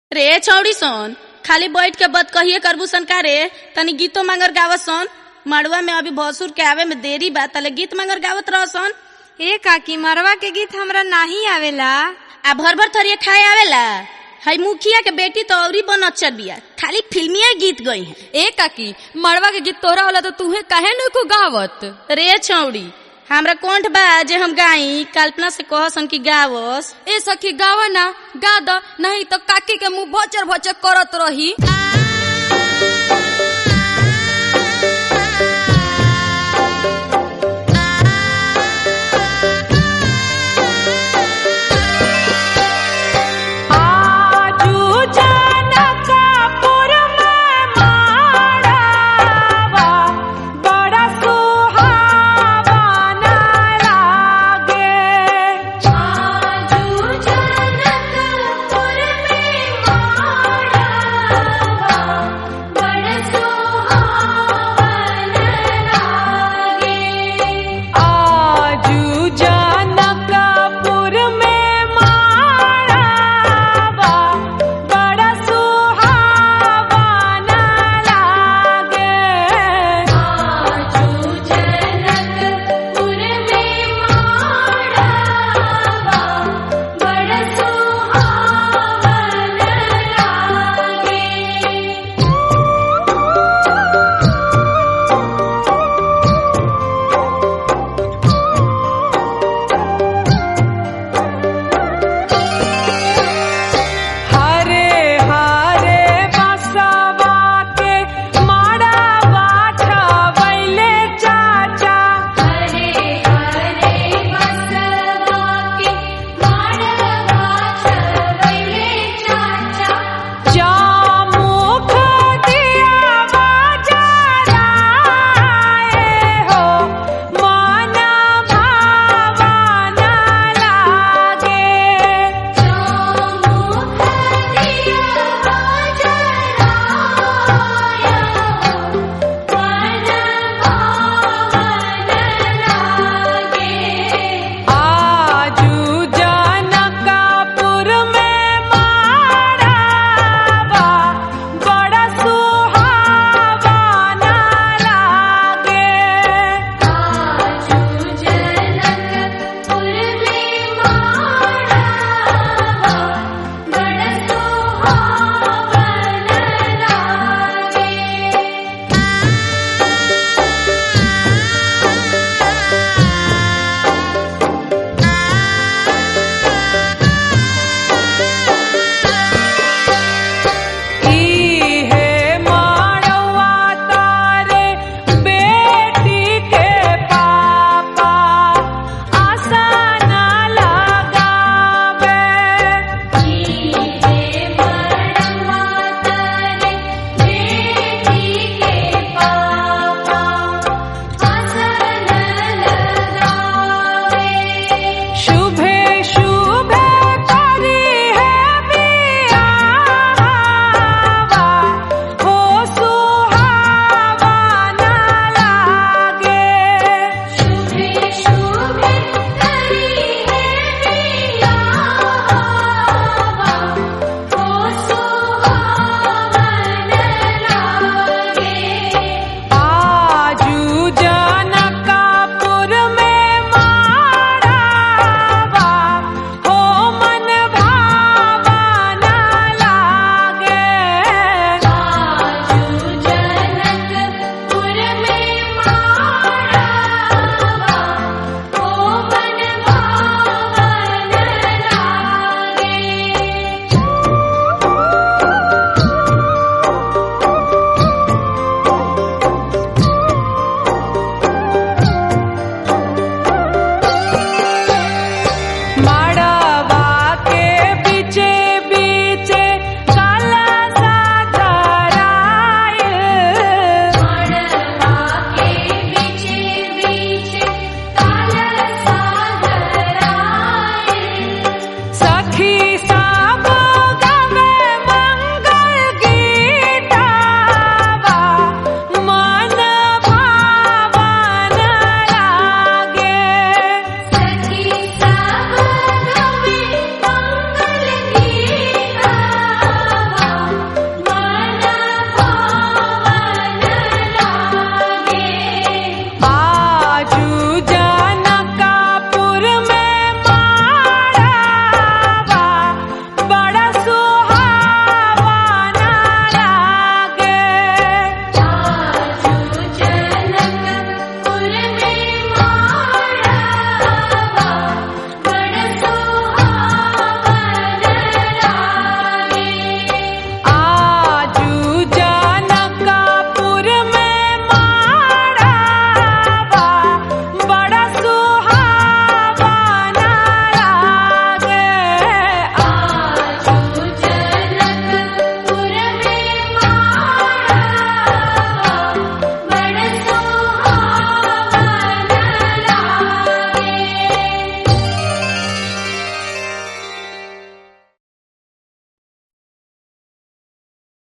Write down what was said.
रे छौड़ी सन खाली बैठ के बत कहिए करबू सन का रे तनी गीतो मांगर गावत सन मड़ुआ में अभी भसुर के आवे में देरी बा तले गीत मांगर गावत रह सन ए काकी मरवा के गीत हमरा नाही आवेला आ भर भर थरिए खाए आवेला हई मुखिया के बेटी तो औरी बनच्चर बिया खाली फिल्मिया गीत गई है ए काकी मड़वा के गीत तोहरा होला तो तूहे काहे न को गावत रे छौड़ी हमरा कोंठ बा जे हम गाई कल्पना से कहसन की गावस ए सखी गावा ना गा द नहीं तो काकी के मुंह भचर भचर करत रही